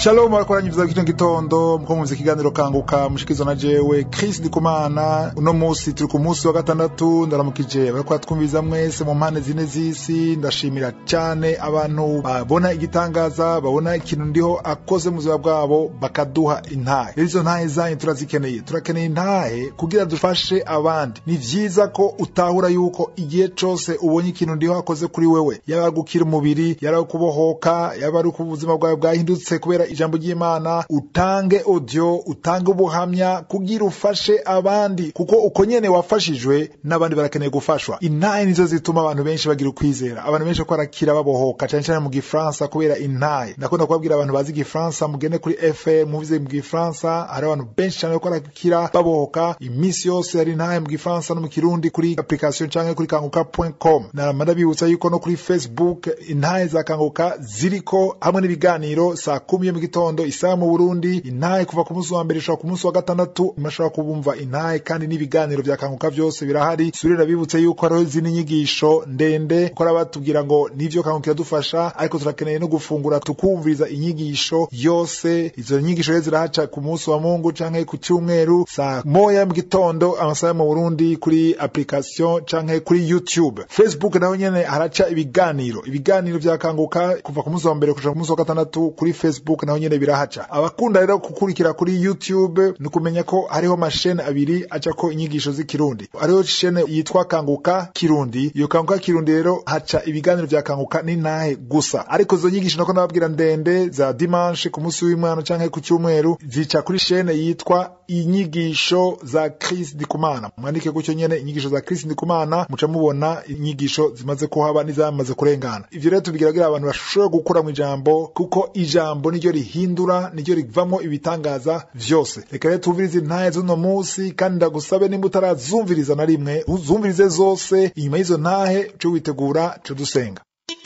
shalom barakoranye vyiza kino gitondo muko mumvise ikiganiro kanguka mushikizo na jewe Chris Ndikumana uno musi turi ku musi wa gatandatu ndaramukije bariko twumviza mwese mu mpande zine z'isi ndashimira cyane abantu babona igitangaza babona ikintu ndiho akoze mu buzima bwabo bakaduha intahe rero izo ntahe zanyu turazikeneye turakeneye intahe kugira dufashe abandi ni vyiza ko utahura yuko igihe cose ubonye ikintu ndiho akoze kuri wewe yaba ari gukira umubiri yaba ari kubohoka yaba ari uko ubuzima bwawe bwahindutse kubera ijambo ry'imana utange audio utange ubuhamya kugira ufashe abandi kuko uko nyene wafashijwe n'abandi barakeneye gufashwa intahe nizo zituma abantu benshi bagira ukwizera abantu benshi ko barakira babohoka cyane cyane mu gifaransa kubera intahe ndakunda kubabwira abantu bazi igifaransa mugende kuri fm muvize mu gifaransa hari abantu benshi cyane ko barakira babohoka iminsi yose hari intahe mu gifaransa no mu kirundi kuri application canke kuri kanguka.com narama ndabibutsa yuko no kuri facebook intahe za kanguka ziriko hamwe n'ibiganiro saa kumi yo mu gitondo isaha mu burundi intahe kuva ku munsi wa mbere ishobora ku munsi wa gatandatu mashobora kubumva intahe kandi n'ibiganiro vya kanguka vyose birahari surira bibutse yuko hariho izindi nyigisho ndende ko batubwira ngo nivyo kanguka iradufasha ariko turakeneye no gufungura tukumviriza inyigisho yose izo nyigisho rero zirahaca ku munsi wa mungu canke ku cyumweru saa moya mu gitondo amasaha yo mu burundi kuri application canke kuri youtube facebook naho nyene haraca ibiganiro ibiganiro vya kanguka kuva ku munsi wa mbere kuja ku munsi wa gatandatu kuri facebook naho nyene birahaca abakunda rero gukurikira kuri youtube ni ukumenya ko hariho mashene abiri acako inyigisho z'ikirundi hariho shene yitwa kanguka kirundi iyo kanguka kirundi rero haca ibiganiro vya kanguka n'intahe gusa ariko izo nyigisho nako nababwira ndende za dimanche ku munsi w'imana canke ku cyumweru zica kuri shene yitwa inyigisho za Chris Ndikumana mwandike gutyo nyene inyigisho za Chris Ndikumana muca mubona inyigisho zimaze kuhaba n'izamaze kurengana ivyo rero tubigiragira abantu bashobora gukura mu ijambo kuko ijambo niryo rihindura niryo rivamwo ibitangaza vyose reka rero tuvirize intahe z'uno musi kandi ndagusabe nimba utarazumviriza na rimwe uzumvirize zose inyuma y'izo ntahe co witegura co dusenga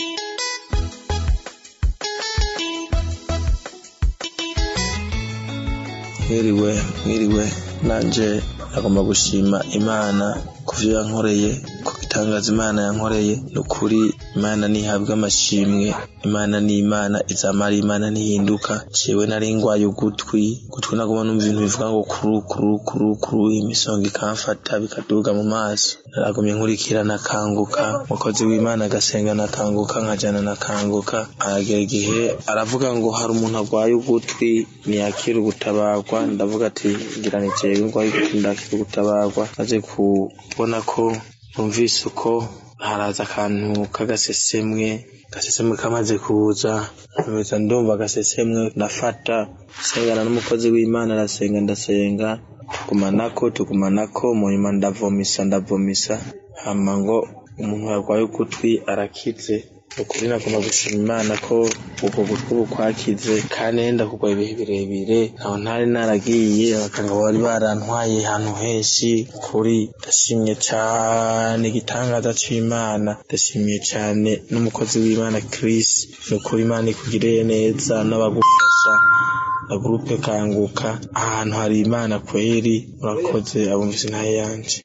mwiriwe mwiriwe nanje nagomba gushima imana ku vyo yankoreye ku gitangaza imana yankoreye ni ukuri imana ntihabwa amashimwe imana ni imana izamara imana ntihinduka jewe nari ngwaye ugutwi gutwi nagomba numva ibintu bivuga ngo kuru kuru kuru kuru imisonga ikamfata bikaduga mu maso naragumye nkurikira nakanguka umukozi w'imana agasenga nakanguka nkajana nakanguka aragera igihe aravuga ngo hari umuntu agwaye ugutwi ntiyakira ugutabarwa ndavuga ati ngira ni jewe ngwaye ugutwi ndakira ugutabarwa maze kubona ko numvise uko haraza akantu k'agasesemwe gasesemwe kamaze kuza nkomeza ndumva agasesemwe nafata sengana n'umukozi w'imana arasenga ndasenga tugumanako tugumanako mu nyuma ndavomisa ndavomisa hama ngo umuntu yarwaye ugutwi arakize ukuri nagomba gushima imana ko ubwo gutwi bukwakize kandi nenda kugwa ibihe birebire aho ntari naragiye abaganga bari barantwaye ahantu henshi kuri ndashimye cane igitangaza c'imana ndashimiye cane n'umukozi w'imana Chris ni ukuri imana ikugiriye neza n'abagufasha na gurupe kanguka ahantu hari imana kweri murakoze abumvise intahe yanje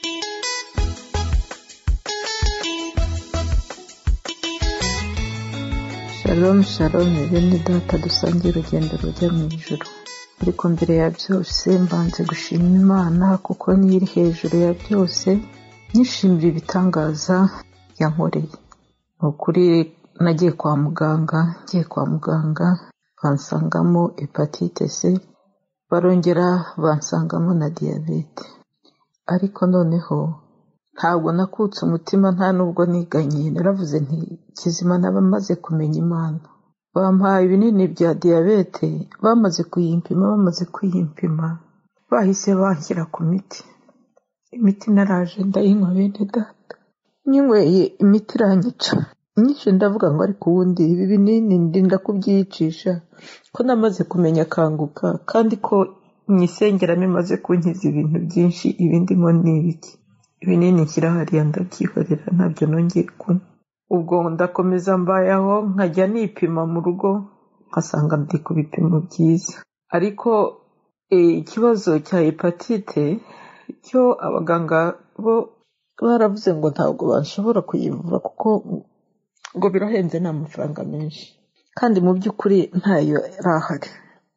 shalom shalom bene data dusangiye urugendo rujya mu ijuru ariko mbere ya byose mbanze gushima imana kuko niyo iri hejuru ya byose nishimira ibitangaza yankoreye ni ukuri nagiye kwa muganga ngiye kwa muganga bansangamo hepatite c barongera bansangamo na diyabete ariko noneho ntabwo nakutse umutima nta nubwo niganye naravuze nti kizima n'abamaze kumenya imana bampaye ibinini bya diyabete bamaze kuyimpima bamaze kuyimpima bahise banshyira ku miti imiti naraje ndayinywa bene data nyinyweye imiti iranyica nyinshi ndavuga ngo ariko ubundi ibi binini ndinda kubyiyicisha ko namaze kumenya akanguka kandi ko mu isengeramo imaze kunkiza ibintu byinshi ibindi ngo ni ibiki ibinini nshyira hariya ndabyihorera ntabyo nongeye kunywa ubwo ndakomeza mbayaho nkajya nipima mu rugo nkasanga ndi ku bipimo byiza ariko ikibazo cya hepatite cyo abaganga bo baravuze ngo ntabwo bashobora kuyivura kuko ngo birahenze ni amafaranga menshi kandi mu by'ukuri ntayo yari ahari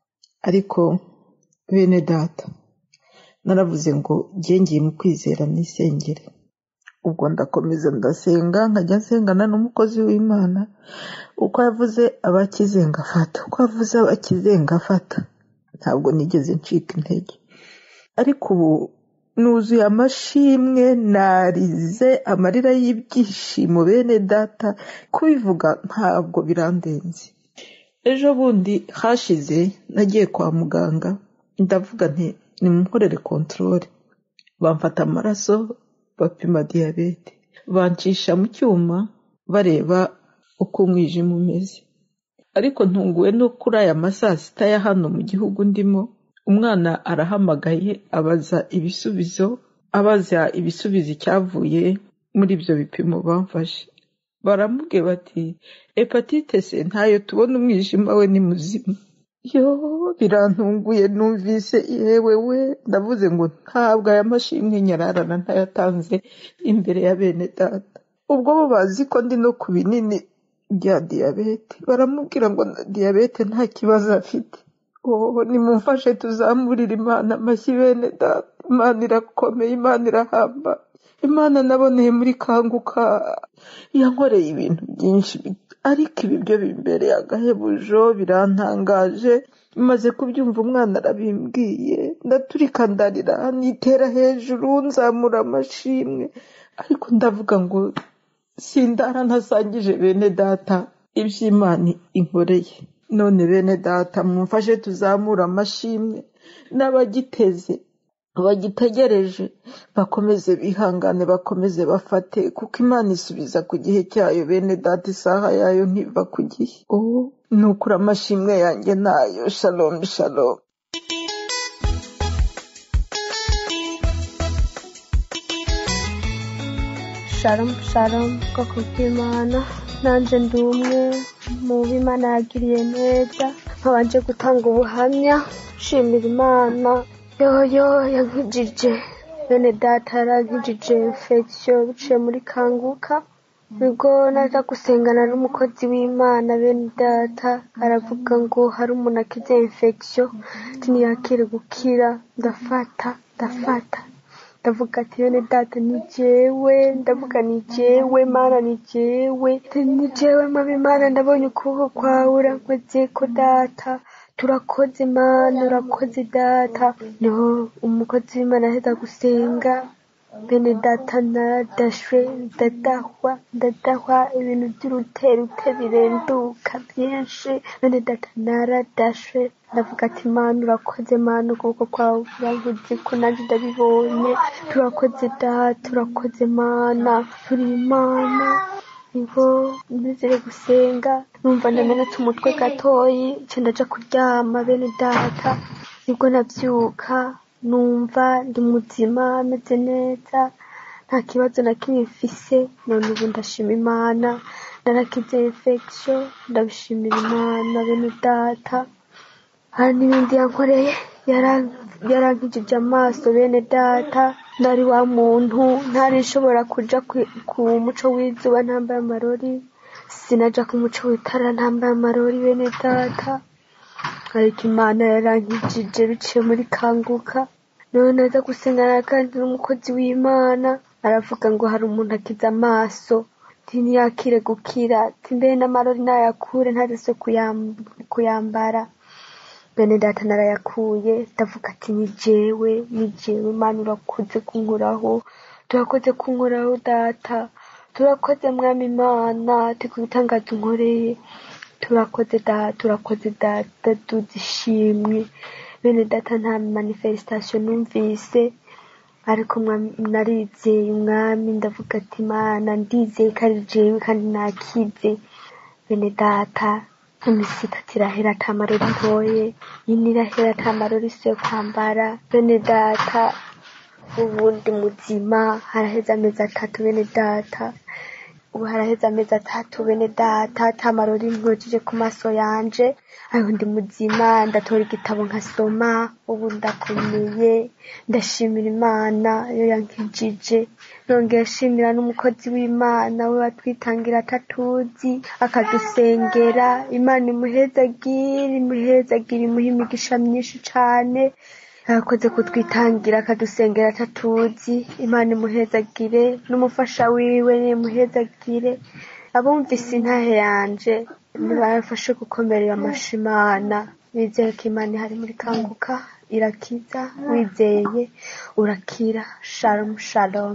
ariko bene data naravuze ngo ngiye mu kwizera nisengere ubwo ndakomeza ndasenga nkajya nsengana n'umukozi w'imana uko yavuze abakize ngafata uko yavuze abakize ngafata ntabwo nigeze ncika intege ariko ubu nuzuye amashimwe narize amarira y'ibyishimo bene data kubivuga ntabwo birandenze ejo bundi hashize nagiye kwa muganga ndavuga nti nimukorere kontorore bamfata amaraso bapima diyabete bancisha mu cyuma bareba uko umwijima umeze ariko ntunguwe no kuri aya masaa sita ya hano mu gihugu ndimo umwana arahamagaye abaza ibisubizo abaza ibisubizo icyavuye muri ibyo bipimo bamfashe baramubwiye bati hepatite se ntayo tubona umwijima we ni muzima yo birantunguye numvise yewe we ndavuze ngo ntabwo aya mashimwe nyararana ntayatanze imbere ya bene data ubwo bo bazi ko ndi no ku binini bya diyabete baramubwira ngo na diyabete nta kibazo afite oh nimumfashe tuzamurire imana amashyi bene data imana irakomeye imana irahamba imana naboneye muri kanguka yankoreye ibintu byinshi ariko ibi byo bimbereye agahebujo birantangaje maze kubyumva umwana arabimbwiye ndaturika ndarira nitera hejuru nzamura amashimwe ariko ndavuga ngo sindara ntasangije bene data iby'imana inkoreye none bene data mumfashe tuzamura amashimwe n'abagiteze bagitegereje bakomeze bihangane bakomeze bafate kuko imana isubiza ku gihe cyayo bene data isaha yayo ntiva ku gihe ubu ni ukuri amashimwe yanjye nayo shalom shalom shalom shalom bwoko bw'imana nanjye ndi umwe mu b'imana yagiriye neza nkabanje gutanga ubuhamya nshimira imana yoyo yankijije bene data yarankijije infection biciye muri kanguka nibwo naza gusengana n'umukozi w'imana bene data aravuga ngo hari umuntu akize infection ntiyakire gukira ndafata ndafata ndavuga ati bene data ni jewe ndavuga ni jewe mana ni jewe ni jewe mama imana ndabonye ukuboko kwawe urakoze ko data turakoze mana urakoze data niho umukozi w'imana aheza gusenga bene data naradashwe ndadahwa ndadahwa ibintu by'uruterute birenduka byinshi bene data naradashwe ndavuga ati mana urakoze mana ukuboko kwawe uravuze ko nanjye ndabibonye turakoze data urakoze mana turi imana niho nizere gusenga numva ndamenetse umutwe gatoyi nce ndaja kuryama bene data nibwo nabyuka numva ndi muzima meze neza nta kibazo na kimwe mfise none ubu ndashima imana narakize infection ndabishimira imana bene data hari n'ibindi yankoreye yarankijije amaso bene data nari wa muntu ntari nshobora kuja ku muco w'izuba ntambaye amarori sinaja ku muco w'itara ntambaye amarori bene data ariko imana yarankijije biciye muri kanguka none naza gusengana kandi n'umukozi w'imana aravuga ngo hari umuntu akiza amaso ntiyakire gukira mbere n'amarori nayakure ntaze kuyambara bene data narayakuye ndavuga ati ni jewe ni jewe imana urakoze kunkuraho turakoze kunkuraho data turakoze mwami imana tikubitangaza unkoreye turakoze data turakoze data duzishimwe bene data nta manifestation numvise ariko narizeye umwami ndavuga ati imana ndizeye ko ari jewe kandi nakize bene data imisi itatu irahera ata marori ntoye yine irahera ata marori si yo kwambara bene data ubundi muzima haraheze amezi atatu bene data ubu haraheze amezi atatu bene data ata marori ntujije ku maso yanje aho ndi muzima ndatora igitabo nkasoma ubu ndakomeye ndashimira imana yo yankijije nongera ashimira n'umukozi w'imana we watwitangira atatuzi akadusengera imana imuhezagire imuhezagire imuha imigisha myinshi cane yakoze kutwitangira akadusengera atatuzi imana imuhezagire n'umufasha wiwe nimuhezagire abumvise intahe yanje nibafashe gukomerera amashi imana bizeye ko imana ihari muri kanguka irakiza wizeye urakira shalom shalom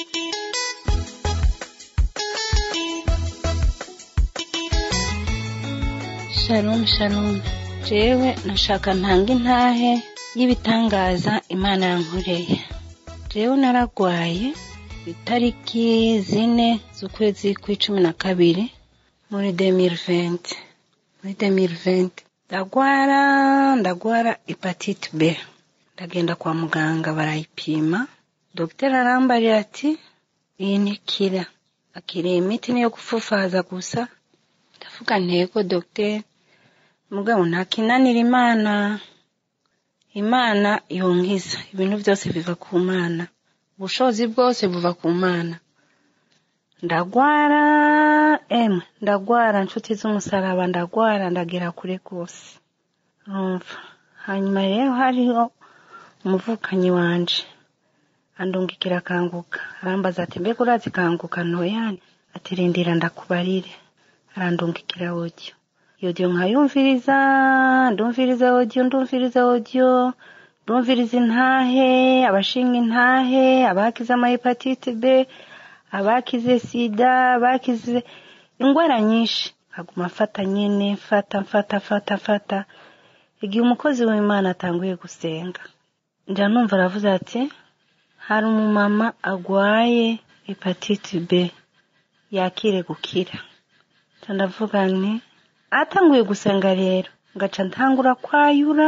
shalom shalom jewe nashaka ntanga intahe y'ibitangaza imana yankoreye jewe naragwaye itariki zine z'ukwezi kw'icumi na kabiri muri 2020 muri 2020 ndagwara ndagwara hepatite b ndagenda kwa muganga barayipima dogiteri arambarira ati iyi ntikira akiriye imiti niyo gufufaza gusa ndavuga ntego dogiteri mugabo ntakinanira imana imana yonkiza ibintu byose biva ku mana ubushobozi bwose buva ku mana ndagwara emwe ndagwara nshuti z'umusaraba ndagwara ndagera kure rwose urumva hanyuma rero hariho umuvukanyi wanje andungikira akanguka arambaza ati mbega urazi kanguka ntoyani ati rindira ndakubarire arandungikira odiyo yodiyo nkayumviriza ndumviriza odiyo ndumviriza odiyo ndumviriza intahe abashinga intahe abakize amahepatite b abakize sida abakize indwara nyinshi nkaguma mfata nyine mfata mfata mfata mfata igihe umukozi w'imana atanguye gusenga njya numva aravuze ati hari umumama agwaye hepatite b yakire gukira ndavuga nti atanguye gusenga rero ngaca ntangura kwayura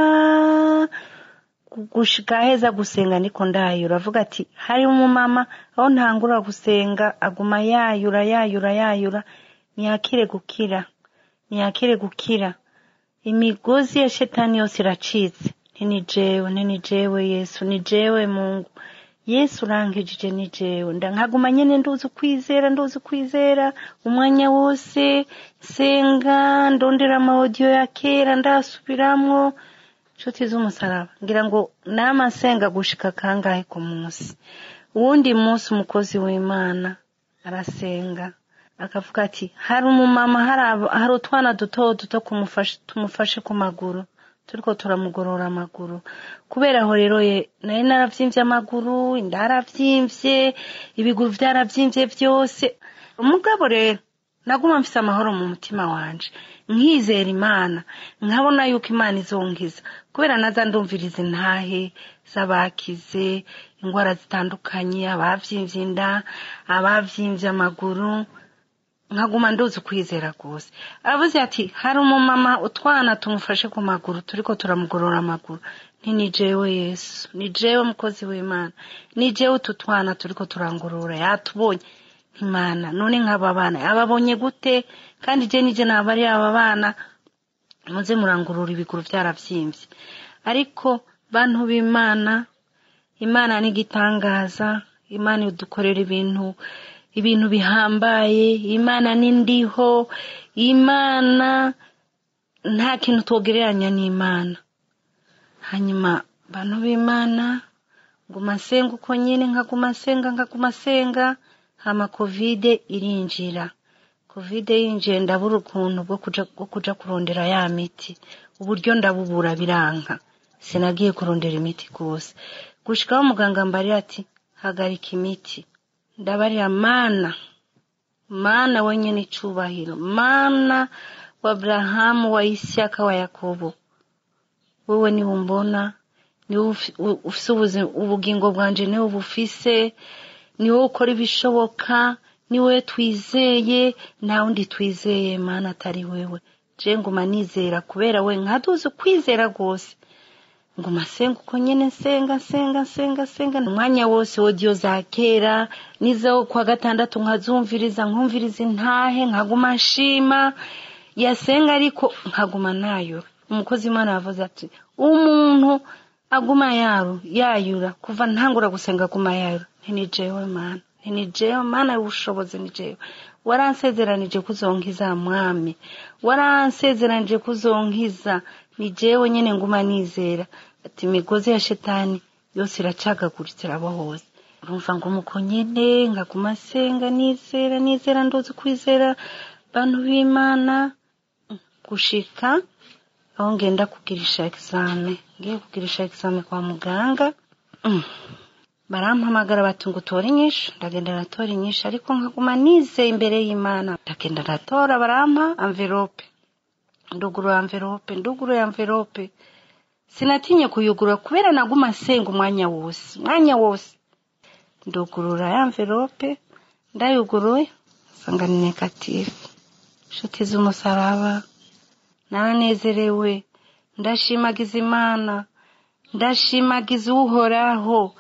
gushika heza gusenga niko ndayura avuga ati hari umumama aho ntangura gusenga aguma yayura yayura yayura ntiyakire gukira ntiyakire gukira imigozi ya shetani yose iracitse ni jewe ni jewe yesu ni jewe mungu yesu urankijije ni jewe nkaguma nyine nduzi ukwizera nduzi ukwizera umwanya wose senga ndondera amawodiyo ya kera ndasubiramwo inshuti z'umusaraba ngira ngo nama nsenga gushika kangahe ku munsi uwundi munsi umukozi w'imana arasenga akavuga ati hari umumama hari utwana duto duto tumufashe ku maguru turiko turamugorora amaguru kubera aho rero ye nari naravyimbye amaguru inda yaravyimbye ibiguru vyaravyimbye vyose umugabo rero naguma mfise amahoro mu mutima wanje nkizera imana nkabona yuko imana izonkiza kubera naza ndumviriza intahe z'abakize indwara zitandukanye abavyimbye inda abavyimbye amaguru nkaguma nduzi ukwizera rwose avuze ati hari umumama utwana tumufashe ku maguru turiko turamugorora amaguru nti ni jewe yesu ni jewe mukozi w'imana ni jewe utu twana turiko turangorora yatubonye imana none nk'aba bana yababonye gute kandi je nije naba ari aba bana muze murangurura ibiguru vyaravyimbye ariko bantu b'imana imana n'igitangaza imana idukorera ibintu ibintu bihambaye imana n'indiho imana nta kintu twogereranya n'imana hanyuma bantu b'imana nguma nsenga uko nyine nkaguma nsenga nkaguma nsenga hama kovide irinjira kovide yinjiye ndabura ukuntu bwo kuja bwo kuja kurondera ya miti uburyo ndabubura biranka sinagiye kurondera imiti rwose gushikaho muganga mbarira ati hagarika imiti ndabarira mana mana wenyine icubahiro mana wa aburahamu wa isiyaka wa yakobo wowe niwe umbona niwe ufise ubugingo bwanje niwe bufise niwe ukora ibishoboka niwe twizeye nta wundi twizeye mana atari wewe je nguma nizera kubera we nkaduzi ukwizera rwose nguma nsenga uko nyene nsenga nsenga nsenga nsenga umwanya wose wodiyo za kera nizo kwa gatandatu nkazumviriza nkumviriza intahe nkaguma nshima yasenga ariko nkaguma nayo umukozi w'imana yavuze ati umuntu aguma yaru yayura kuva ntangura gusenga aguma yayura ntinijewe mana ntinijewe mana y'ubushobozi nijewe waransezeranije kuzonkiza mwami waransezeranije kuzonkiza ni jewe nyene nguma nizera ati imigozi ya shetani yose iracagaguritse irabohoza urumva ngo muko nyene nkaguma nsenga nizera nizera ndozi kwizera bantu b'imana gushika aho ngenda kugirisha exame ngiye kugirisha exame kwa muganga mm. barampamagara bati ngo utore inyishu ndagenda ndatora inyishu ariko nkaguma nizeye imbere y'imana ndagenda ndatora barampa amverope ndugurura amverope ndugurura amverope sinatinye kuyugurura kubera naguma nsenga umwanya wose umwanya wose ndugurura ya amverope ndayuguruye nsanga ni negative inshuti z'umusaraba naranezerewe ndashimagiza imana ndashimagiza uhoraho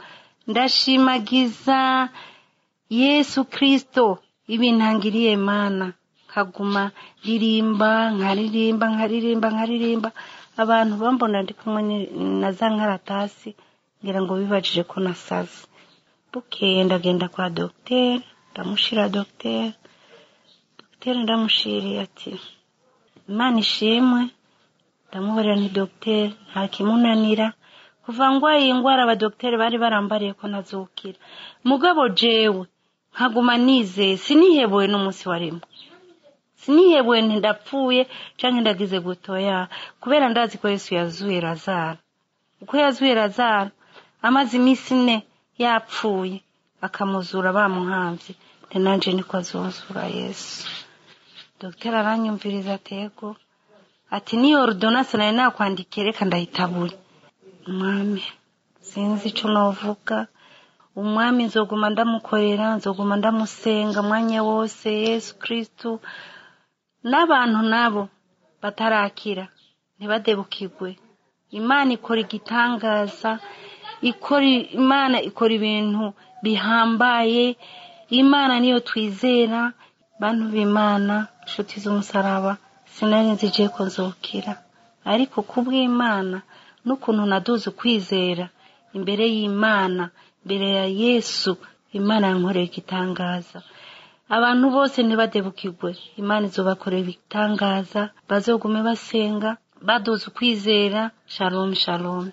ndashimagiza yesu kristo ibintangiriye mana nkaguma ririmba nkaririmba nkaririmba nkaririmba abantu bambona ndi kumwe ni- na za nkaratasi ngira ngo bibajije ko nasaze bukeye ndagenda kwa dogiteri ndamushira dogiteri dogiteri ndamushiriye ati imana ishimwe ndamubarira nti dogiteri nta kimunanira kuva ngwaye iyi ndwara abadogiteri bari barambariye ko ntazukira mugabo jewe nkaguma nizeye sinihebuwe n'umunsi wa rimwe sinihebuwe nti ndapfuye canke ndagize gutoya kubera ndazi ko yesu yazuye razaro uko yazuye razaro amaze iminsi ine yapfuye akamuzura bamuhamvye nti nanje niko azozura yesu dogiteri aranyumviriza atego ati niyo ordonance nari nakwandikiye reka ndayitabure umwami sinzi ico novuga umwami nzoguma ndamukorera nzoguma ndamusenga mwanya wose yesu kristu n'abantu nabo batarakira ntibadebukirwe imana ikora igitangaza ikora imana ikora ibintu bihambaye imana niyo twizera bantu b'imana inshuti z'umusaraba sinari nzi je ko nzokira ariko kubw'imana n'ukuntu naduze ukwizera imbere y'imana imbere ya yesu imana yankoreye igitangaza abantu bose ntibadebukirwe imana izobakorera ibitangaza bazogume basenga baduze ukwizera shalom shalom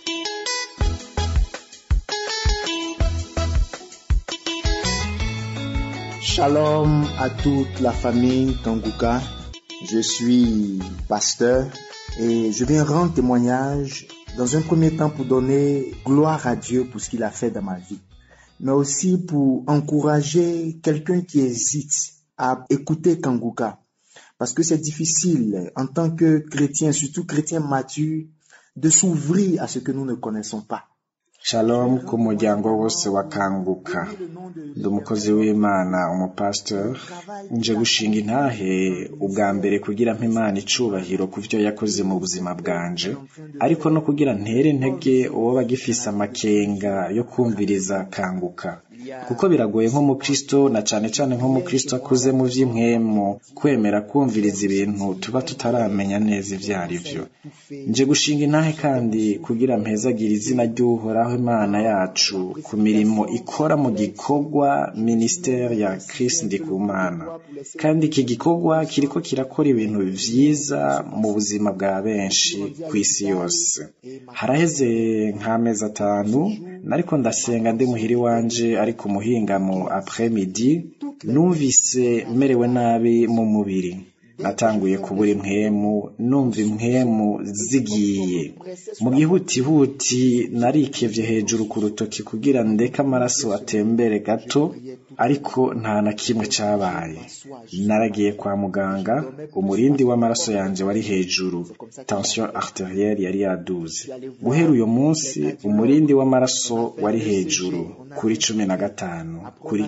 Shalom à toute la famille Kanguka. Je suis pasteur et je viens rendre témoignage dans un premier temps pour donner gloire à Dieu pour ce qu'il a fait dans ma vie, mais aussi pour encourager quelqu'un qui hésite à écouter Kanguka. Parce que c'est difficile en tant que chrétien, surtout chrétien mature, de s'ouvrir à ce que nous ne connaissons pas. shalom ku muryango wose wa kanguka ndi umukozi w'imana umupasitori nje gushinga intahe ubwa mbere kugira mpa imana icubahiro ku byo yakoze mu buzima bwanje ariko no kugira ntere intege uwo bagifise amakenga yo kumviriza kanguka kuko biragoye nk'umukristo na cane cane nk'umukristo akuze mu vy'impwemu kwemera kumviriza ibintu tuba tutaramenya neza ivyo ari vyo nje gushinga intahe kandi kugira mpezagire izina ry'uhoraho imana yacu ku mirimo ikora mu gikorwa ministeri ya Chris Ndikumana kandi iki gikorwa kiriko kirakora ibintu vyiza mu buzima bwa benshi ku isi yose haraheze nk'amezi atanu nariko ndasenga ndi muhiri wanje ariko umuhingamo après midi numvise merewe nabi mu mubiri natanguye kubura impwemu numva impwemu zigiye mu gihutihuti narikevye hejuru ku rutoki kugira ndeke amaraso atembere gato ariko nta na kimwe cabaye naragiye kwa muganga umurindi w'amaraso yanje wari hejuru tension arterielle yari yaduze guhera uyo munsi umurindi w'amaraso wari hejuru kuri cumi na gatanu kuri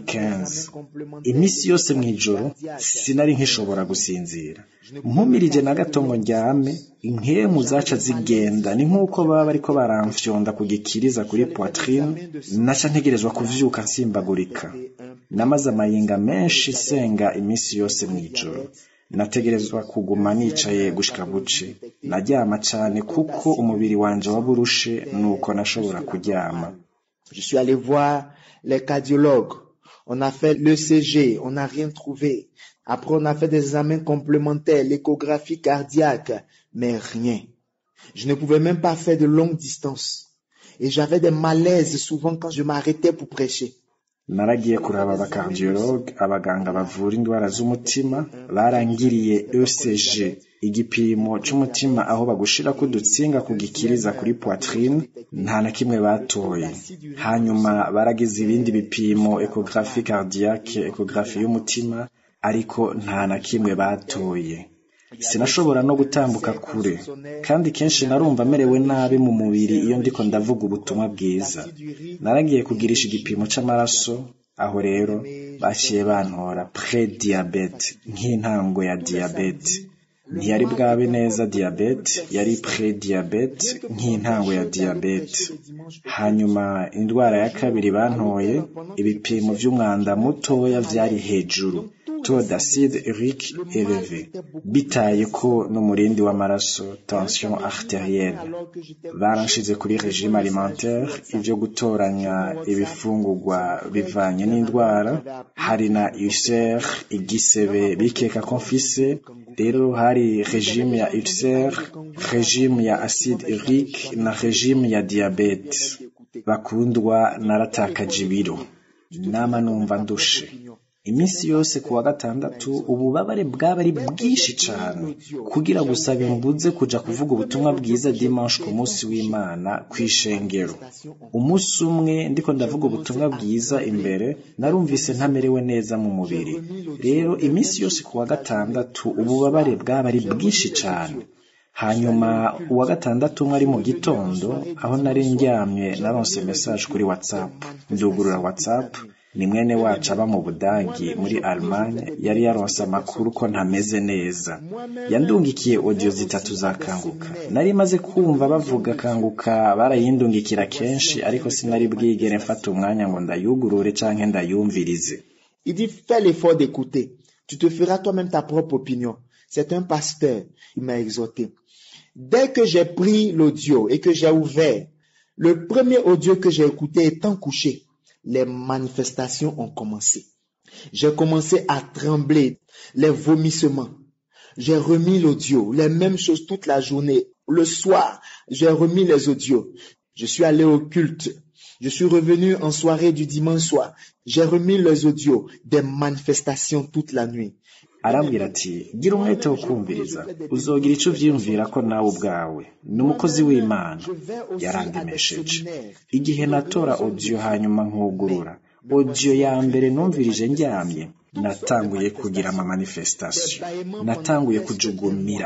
15 iminsi yose mw'ijoro sinari nkishobora gusinzira mpumirije na gato ngo ndyame inkemu zaca zigenda ni nk'uko baba bariko baramfyonda ku gikiriza kuri poitrine naca ntegerezwa kuvyuka nsimbagurika namaze amayinga menshi senga iminsi yose mw'ijoro nategerezwa kuguma nicaye gushika buce naryama cane kuko umubiri wanje waburushe nuko nashobora kuryama Je suis allé voir les cardiologues. On a fait l'ECG, on n'a rien trouvé. Après, on a fait des examens complémentaires, l'échographie cardiaque, mais rien. Je ne pouvais même pas faire de longues distances. Et j'avais des malaises souvent quand je m'arrêtais pour prêcher. naragiye kuraba abakardiologue abaganga bavura indwara z'umutima barangiriye ECG igipimo c'umutima aho bagushirako udutsinga kugikiriza kuri poitrine nta na kimwe batoye hanyuma baragize ibindi bipimo ecography cardiaque ecography y'umutima ariko nta na kimwe batoye sinashobora no gutambuka kure kandi kenshi narumva merewe nabi mu mubiri iyo ndiko ndavuga ubutumwa bwiza naragiye kugirisha igipimo c'amaraso aho rero baciye bantora pre diabete nk'intango ya diabete ntiyari bwabe neza diabete yari pre diabete nk'intango ya diabete hanyuma indwara ya kabiri bantoye ibipimo vy'umwanda mutoya vyari hejuru taux d'acide urique élevé bitaye ko n'umurindi w'amaraso tension arterielle baranshize kuri régime alimentaire ivyo gutoranya ibifungurwa bivanye n'indwara hari na ulcère igisebe bikeka ko mfise rero hari régime ya ulcère régime ya acide urique na régime ya diabete bakundwa naratakaje ibiro nama numva ndushe iminsi yose ku wa gatandatu ububabare bwaba ari bwinshi cyane kugira gusa bimbuze kuja kuvuga ubutumwa bwiza dimanche ku munsi w'imana ku ishengero umunsi umwe ndiko ndavuga ubutumwa bwiza imbere narumvise ntamerewe neza mu mubiri rero iminsi yose ku wa gatandatu ububabare bwaba ari bwinshi cyane hanyuma uwa gatandatu umwe ari mu gitondo aho nari ndyamye naronse message kuri whatsapp ndugurura whatsapp ni mwene wacu aba mu budagi muri Allemagne yari yaronse amakuru ko ntameze neza yandungikiye audio zitatu za kanguka nari maze kumva bavuga kanguka barayindungikira kenshi ariko sinari bwigere mfata umwanya ngo ndayugurure canke ndayumvirize Il dit, fais l'effort d'écouter. Tu te feras toi-même ta propre opinion. C'est un pasteur. Il m'a exhorté. Dès que j'ai pris l'audio et que j'ai ouvert, le premier audio que j'ai écouté étant couché, les manifestations ont commencé. J'ai commencé à trembler, les vomissements. J'ai remis l'audio, les mêmes choses toute la journée. Le soir, j'ai remis les audios. Je suis allé au culte. Je suis revenu en soirée du dimanche soir. J'ai remis les audios des manifestations toute la nuit. arambwira ati gira umwete wo kumviriza uzogira icyo uvyiyumvira ko nawe ubwawe ni umukozi w'imana yarandemesheje igihe natora audio hanyuma nkugurura audio ya mbere numvirije ndyamye natanguye kugira ama manifestation natanguye kujugumira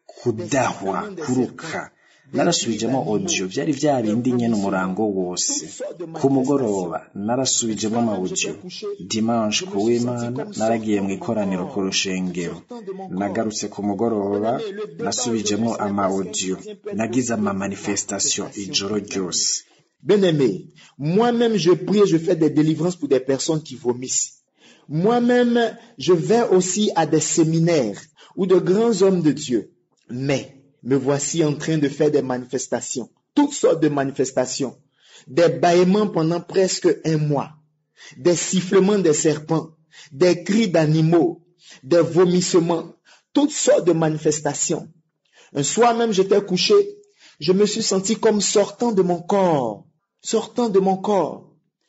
kudahwa kuruka narasubijemo audio byari bya bindi nyene umurango wose ku mugoroba narasubijemo ama audio dimanche ku w'imana naragiye mu ikoraniro ku rushengero nagarutse ku mugoroba nasubijemo ama audio nagize ama manifestation ijoro ryose Bien-aimé, moi-même je prie et je fais des délivrances pour des personnes qui vomissent. Moi-même, je vais aussi à des séminaires ou de grands hommes de Dieu. Mais me voici en train de faire des manifestations, toutes sortes de manifestations, des bâillements pendant presque un mois, des sifflements des serpents, des cris d'animaux, des vomissements, toutes sortes de manifestations. Un soir même, j'étais couché, je me suis senti comme sortant de mon corps, sortant de mon corps.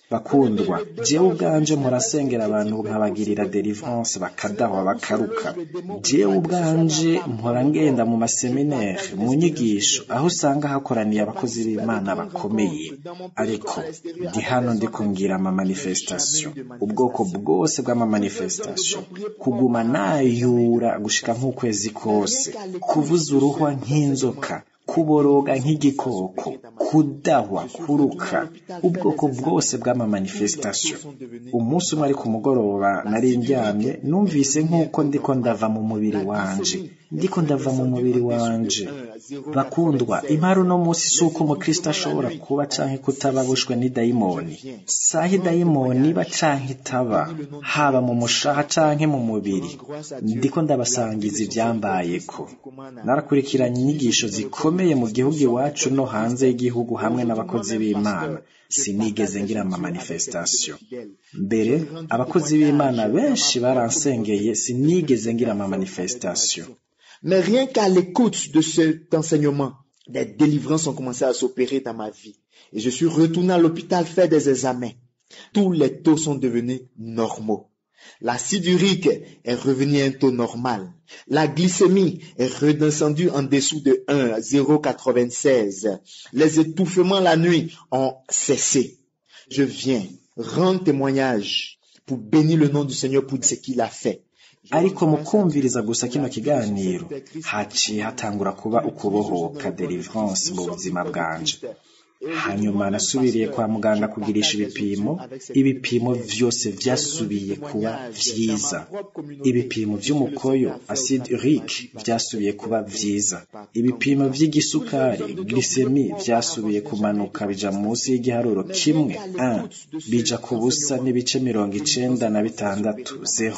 bakundwa jewe ubwanje murasengera abantu nkabagirira delivrance bakadahwa bakaruka jewe ubwanje mpora ngenda mu maseminaire mu nyigisho aho usanga hakoraniye abakozi b'imana bakomeye ariko ndi hano ndi kungira ama manifestation ubwoko bwose bw'ama manifestation kuguma nayura gushika nk'ukwezi kose kuvuza uruhwa nk'inzoka kuboroga nk'igikoko kudahwa kuruka ubwoko bwose bw'ama manifestation umunsi umwe ari ku mugoroba nari ndyamye numvise nk'uko ndiko ndava mu mubiri wanje ndiko ndava mu mubiri wanje bakundwa impari uno munsi si uko umukristo ashobora kuba canke kutaba abushwe n'idayimoni saha idayimoni iba canke itaba haba mu mushaha canke mu mubiri ndiko ndabasangiza ivyambayeko narakurikiranye inyigisho zikomeye mu gihugu iwacu no hanze y'igihugu hamwe n'abakozi b'imana sinigeze ngira ama manifestation mbere abakozi b'imana benshi baransengeye sinigeze ngira ama manifestation Mais rien qu'à l'écoute de cet enseignement, des délivrances ont commencé à s'opérer dans ma vie. Et je suis retourné à l'hôpital faire des examens. Tous les taux sont devenus normaux. L'acide urique est revenu à un taux normal. La glycémie est redescendue en dessous de 1 à 0,96. Les étouffements la nuit ont cessé. Je viens rendre témoignage pour bénir le nom du Seigneur pour ce qu'il a fait. ariko mu kumviriza gusa kino kiganiro haciye hatangura kuba ukubohoka delivrance mu buzima bwanje hanyuma nasubiriye kwa muganga kugirisha ibipimo ibipimo vyose vyasubiye kuba vyiza ibipimo vy'umukoyo acide urique vyasubiye kuba vyiza ibipimo vy'igisukari glycemi vyasubiye kumanuka bija munsi y'igiharuro kimwe 1 bija ku busa n'ibice mirongo icenda na bitandatu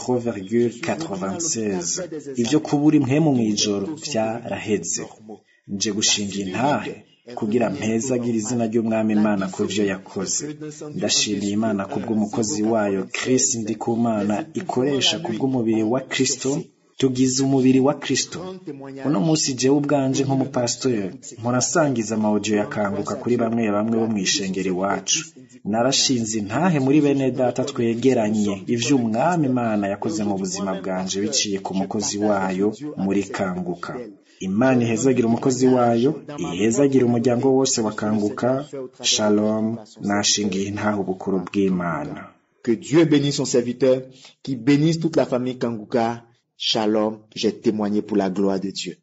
0,96 ivyo kubura impwemu mw'ijoro vyaraheze nje gushinga intahe kugira mpezagira izina ry'umwami imana ku vyo yakoze ndashimiye imana kubw'umukozi wayo Chris Ndikumana ikoresha kubw'umubiri wa Kristo tugize umubiri wa Kristo uno munsi jewe ubwanje nk'umupasitori mpurasangiza amawudiyo yakanguka kuri bamwe bamwe bo mw'ishengero iwacu narashinze intahe muri bene data twegeranye ivyo umwami imana yakoze mu buzima bwanje biciye ku mukozi wayo muri kanguka imana ihezagira umukozi wayo ihezagira umuryango wose wakanguka shalom nashingiye intahe ubukuru bw'imana Que Dieu bénisse son serviteur, qui bénisse toute la famille Kanguka. Shalom, j'ai témoigné pour la gloire de Dieu.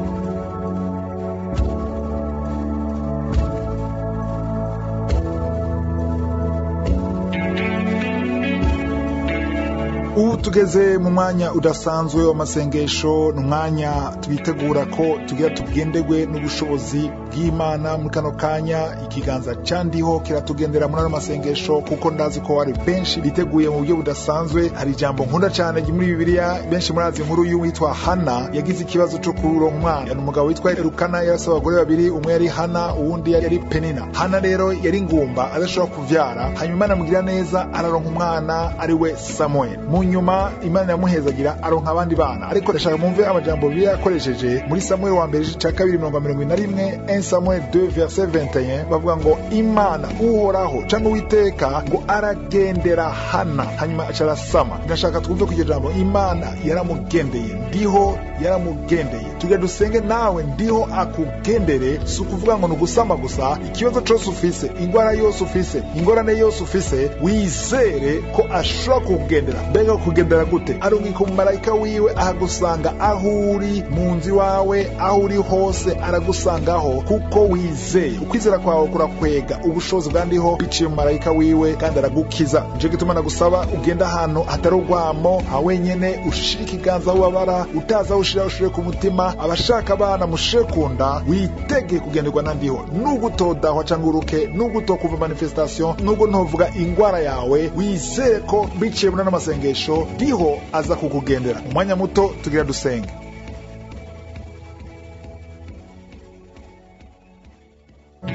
ubu tugeze mu mwanya udasanzwe w'amasengesho ni umwanya twitegura ko tugira tugendegwe n'ubushobozi bw'imana muri kano kanya ikiganza cyandiho kiratugendera muri ano masengesho kuko ndazi ko hari benshi biteguye mu buryo budasanzwe hari ijambo nkunda cyane muri bibiliya benshi murazi inkuru y'uwitwa hana yagize ikibazo cyo kurura umwana ni umugabo witwa erukana yarasa abagore babiri umwe yari hana uwundi yari penina hana rero yari ngumba adashobora kuvyara hanyuma imana amugirira neza araronka umwana ari we samuel mu nyuma imana yamuhezagira aronka abandi bana ariko ndashaka mumve amajambo bibiliya yakoresheje muri samuel wa mbere igice cya kabiri mirongo mirongo ine na rimwe 1 samuel 2 verset 21 bavuga ngo imana uhoraho cyangwa uwiteka ngo aragendera hana hanyuma aca arasama ndashaka twumve ku iryo jambo imana yaramugendeye ndiho yaramugendeye tujya dusenge nawe ndiho akugendere si ukuvuga ngo ni ugusama gusa ikibazo cyose ufise ingwara yose ufise ingorane yose ufise wizere ko ashobora kukugendera mbega kugendera gute arungika umumarayika wiwe ahagusanga aho uri mu nzu iwawe aho uri hose aragusangaho kuko wizeye ukwizera kwawe kurakwega ubushobozi bwandiho biciye mu marayika wiwe kandi aragukiza nico gituma nagusaba ugenda ahantu hatari urwamo ha wenyene ushire ikiganza aho ubabara utazi aho ushira ushire ku mutima abashaka abana mushire ku nda witege kugenderwa na ndiho nubwo utodahwa cyangwa uruke nubwo utokumva manifestation nubwo ntovuga ingwara yawe wizere ko biciye muri ano masengesho ndiho aza kukugendera umwanya muto tugira dusenge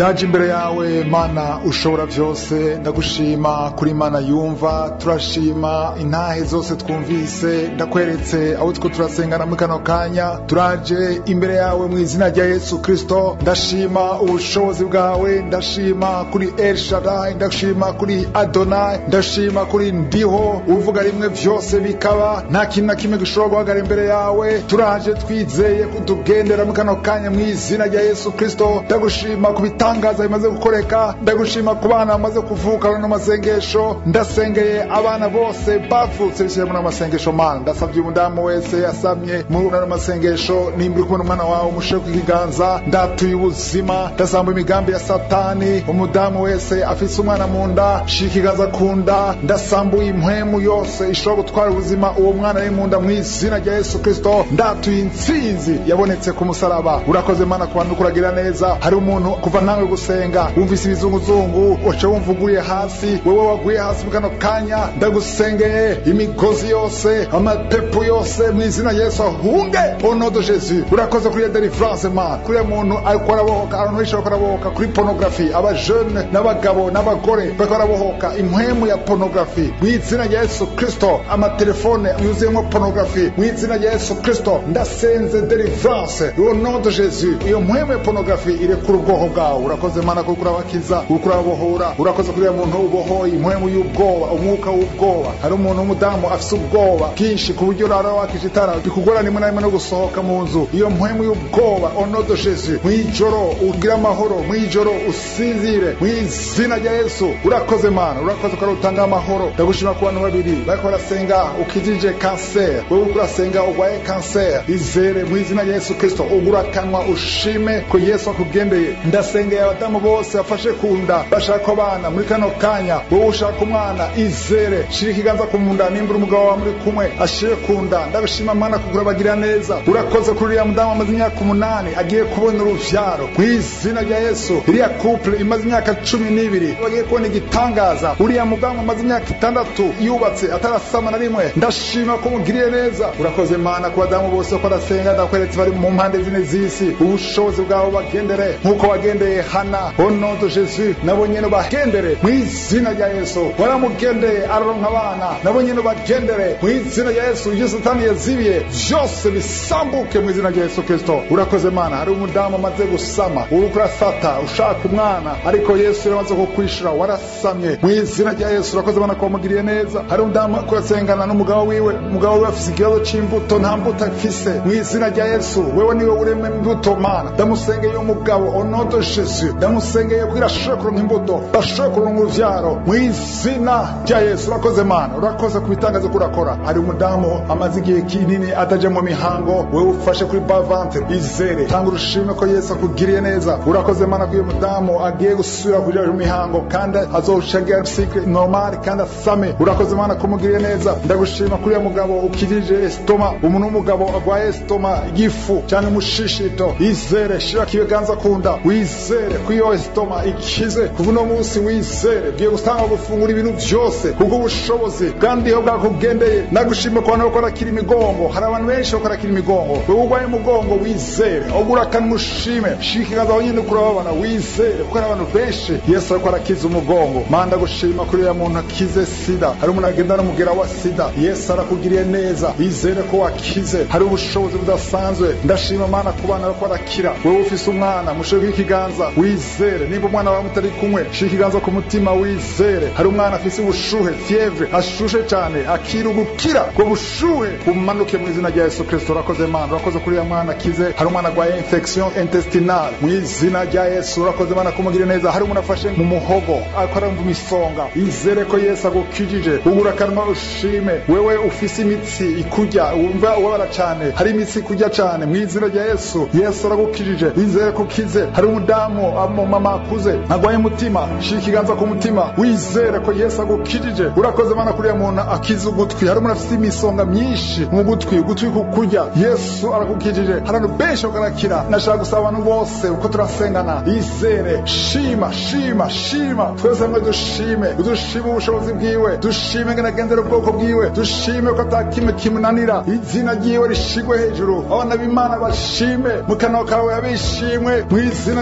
ndaje imbere yawe mana ushobora byose ndagushima kuri mana yumva turashima intahe zose twumvise ndakweretse abo two turasengana muri kano kanya turaje imbere yawe mu izina rya yesu kristo ndashima ubushobozi bwawe ndashima kuri el shaddai ndashima kuri adonai ndashima kuri ndiho uvuga rimwe byose bikaba nta kintu na kimwe gishobora guhagarara imbere yawe turaje twizeye kutugendera muri kano kanya mu izina rya yesu kristo ndagushima ku bitangaza bimaze gukoreka ndagushima ku bana bamaze kuvuka no masengesho ndasengeye abana bose bavutse bishyira muri amasengesho mana ndasabye umudamu wese yasamye muri ano masengesho nimba uri kubona umwana wawe umushyire ku kiganza ndatuye ubuzima ndasamba imigambi ya satani umudamu wese afise umwana mu nda shira ikiganza ku nda ndasambuye impwemu yose ishobora gutwara ubuzima uwo mwana ari mu nda mu izina rya yesu kristo ndatuye intsinzi yabonetse ku musaraba urakoze mana ku bantu kuragira neza hari umuntu kuva nawe gusenga wumvise ibizunguzungu uca wumva uguye hasi wowe waguye hasi mu kano kanya ndagusengeye imigozi yose amapepo yose mu izina rya yesu ahunge onodo jesu urakoze kuri iyo delivrance man kuri iyo muntu ariko arabohoka abantu benshi bariko arabohoka kuri porunogarafi abajene n'abagabo n'abagore bariko barabohoka impwemu ya porunogarafi mu izina rya yesu kristo amatelefone yuzuyemo porunogarafi mu izina rya yesu kristo ndasenze delivrance onodo jesu iyo mpwemu ya porunogarafi irekura ubwoko bwawe urakoze mana kuko urabakiza kuko urabohora urakoze kuri iyo muntu ubohoye impwemu y'ubwoba umwuka w'ubwoba hari umuntu w'umudamu afise ubwoba bwinshi ku buryo urara wakije itara bikugora rimwe na rimwe no gusohoka mu nzu iyo mpwemu y'ubwoba onodo jesu mw'ijoro ugire amahoro mw'ijoro usinzire mw'izina rya yesu urakoze mana urakoze ko utanga amahoro ndagushima ku bantu babiri bariko barasenga ukijije kanseri wewe uriko urasenga urwaye kanseri izere mw'izina rya yesu kristo ugura akanwa ushime ko yesu akugendeye ndasengeye abadamu bose bafashe ku nda bashaka abana muri kano kanya wowe ushaka umwana izere shira ikiganza ku munda nimbura umugabo wawe muri kumwe ashire ku nda ndabishima mana kugura bagira neza urakoze kuri uriya mudamu amaze imyaka umunani agiye kubona uruvyaro mu izina rya yesu iriya couple imaze imyaka cumi n'ibiri bagiye kubona igitangaza uriya mudamu amaze imyaka itandatu yubatse atarasama na rimwe ndashima ko mugiriye neza urakoze mana ku badamu bose ko arasenga ndakweretse bari mu mpande zine z'isi ubushobozi bwawe bagendere nk'uko wagendeye hana onodo jesu nabo nyene bagendere mu izina rya yesu waramugendeye araronka abana nabo nyene bagendere mu izina rya yesu ibyo satani yazibiye byose bisambuke mu izina rya yesu kristo urakoze mana hari umudamu amaze gusama uriko urasata ushaka umwana ariko yesu yaramaze kukwishura warasamye mu izina rya yesu urakoze mana ko wamugiriye neza hari umudamu ariko urasengana n'umugabo wiwe umugabo wiwe afise ikibazo c'imbuto nta mbuto afise mu izina rya yesu wewe niwe urema imbuto mana ndamusengeye umugabo onodo jesu ndamusengeye kugira ashobore kuronka imbuto bashobore kuronka uruvyaro mu izina rya yesu urakoze mana urakoze ku bitangazo ko urakora hari umudamu amaze igihe kinini ataja mu mihango wewe ufashe kuri bavante izere tanga urushime ko yesu akugiriye neza urakoze mana ko uyu mudamu agiye gusubira kuja mu mihango kandi azoshagira cycle normal kandi asame urakoze mana ko umugiriye neza ndagushima kuri uyu mugabo ukirije estoma umuntu w'umugabo agwaye estoma igifu cyangwa umushishito izere shira kibiganza kunda wizere ko iyo estoma ikize kuva uno munsi wizere ugiye gutanga gufungura ibintu byose kubwo ubushobozi kandi iyo bwakugendeye nagushime ku bantu bakora kiri imigongo hari abantu benshi bakora kiri imigongo wewe urwaye umugongo wizere ugura akanwa ushime shira ikiganza aho nyine kurababana wizere kuko hari abantu benshi yesu ariko arakiza umugongo manda gushima kuri uriya muntu akize sida hari umuntu agenda n'umugera wa sida yesu arakugiriye neza wizere ko wakize hari ubushobozi budasanzwe ndashima mana ku bana bariko barakira wewe ufise umwana mushireko ikiganza wizere niba umwana wawe mutari kumwe shira ikiganza ku mutima wizere hari umwana afise ubushuhe fievre ashushe cyane akira ugukira ubwo bushuhe bumanuke mu izina rya yesu kristo urakoze mana urakoze kuri uriya mwana akize hari umwana agwaye infection intestinale mu izina rya yesu urakoze mana kumugire neza hari umuntu afashe mu muhogo ariko aramva imisonga izere ko yesu agukijije ugura akanwa ushime wewe ufise imitsi ikurya wumva ubabara cyane hari imitsi ikurya cyane mu izina rya yesu yesu aragukijije wizere ko ukize hari umudamu mama akuze agwaye umutima shira ikiganza ku mutima wizere ko yesu agukijije urakoze mana kuri muntu akiza ugutwi hari umuntu afite imisonga myinshi mu gutwi ugutwi kukurya yesu aragukijije hari abantu benshi bakarakira nashaka gusaba abantu bose uko turasengana izere shima shima shima twese hamwe dushime dushime ubushobozi bwiwe dushime ngene agendera ubwoko bwiwe dushime ko ata kimwe kimunanira izina ryiwe rishigwe hejuru abana b'imana bashime mu kanwa kawe abishimwe mu izina rya yesu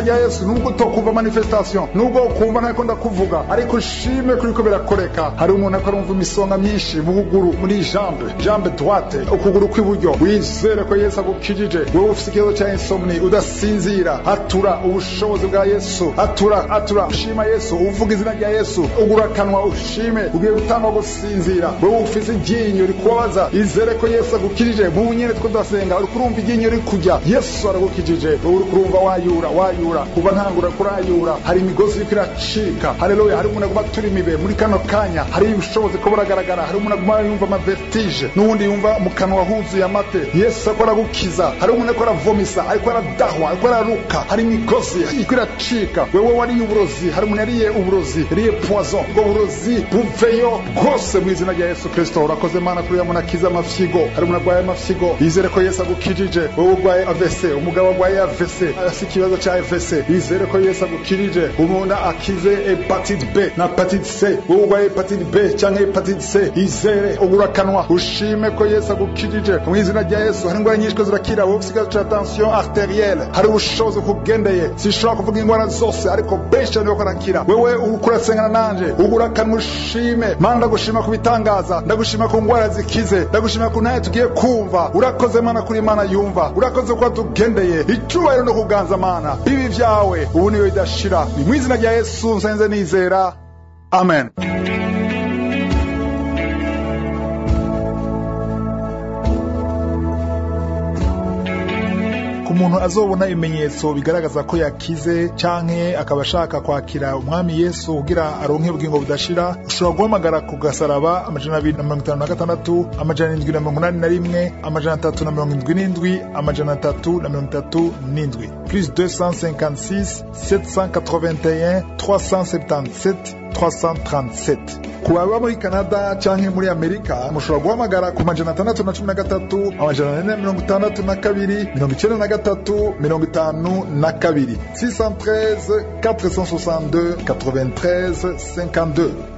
nubwo utokumva manifestation nubwo ukumva ntako ndakuvuga ariko ushime kuri ko birakoreka hari umuntu ariko arumva imisonga myinshi mu kuguru muri jambe jambe droite ukuguru kw'iburyo wizere ko yesu agukijije wowe ufite ikibazo cya insomni udasinzira atura ubushobozi bwa yesu atura atura ushima yesu uvuga izina rya yesu ugura akanwa ushime ugiye gutangwa gusinzira wowe ufite iryinyo rikubabaza izere ko yesu agukijije mu nyene two ndasenga uri kurumva iryinyo riri kujya yesu aragukijije wowe uri kurumva wayura wayura kuva ntangura kurayura hari imigozi iriko iracika haleluya hari umuntu aguma turi imibe muri kano kanya hari ubushobozi ko buragaragara hari umuntu aguma yumva amavertige n'uwundi yumva mu kanwa huzuye amate yesu ariko aragukiza hari umuntu ariko aravomisa ariko aradahwa ariko araruka hari imigozi iriko iracika wewe wariye uburozi hari umuntu yariye uburozi yariye poison ubwo burozi buveyo bwose mu izina rya yesu kristo urakoze mana kuri muntu akiza amafyigo hari umuntu arwaye amafyigo yizere ko yesu agukijije wowe urwaye avese umugabo arwaye avese afite ikibazo cya avese yizere ko yesu agukirije umuntu akize hepatite b na hepatite c wowe urwaye hepatite b cyangwa hepatite c yizere ubura akanwa ushime ko yesu agukirije mu izina rya yesu hari indwara nyinshi ko zirakira wowe ufite ikibazo cya tension arterielle hari ubushobozi kugendeye sinshobora kuvuga indwara zose ariko benshi cyane bako arakira wewe uko urasengana nanje ugura akanwa ushime mana ndagushima ku bitangaza ndagushima ku ndwara zikize ndagushima ku ntaye tugiye kumva urakoze mana kuri imana yumva urakoze kuba tugendeye icyubahiro no kuganza mana bibi byawe ubu niyo bidashira ni mu izina rya yesu nsenze nizera amen ku muntu azobona ibimenyetso bigaragaza ko yakize canke akaba ashaka kwakira umwami yesu kugira aronke ubugingo budashira ushobora guhamagara ku gasaraba amajana abiri na mirongo itanu na gatandatu amajana indwi na mirongo inani na rimwe amajana atatu na mirongo indwi n'indwi amajana atatu na mirongo itatu n'indwi plus 256 781 377 337 ku baba muri canada canke muri amerika mushobora guhamagara ku majana atandatu na cumi na gatatu amajana ane na mirongo itandatu na kabiri mirongo icenda na gatatu mirongo itanu na kabiri 613 462 93 52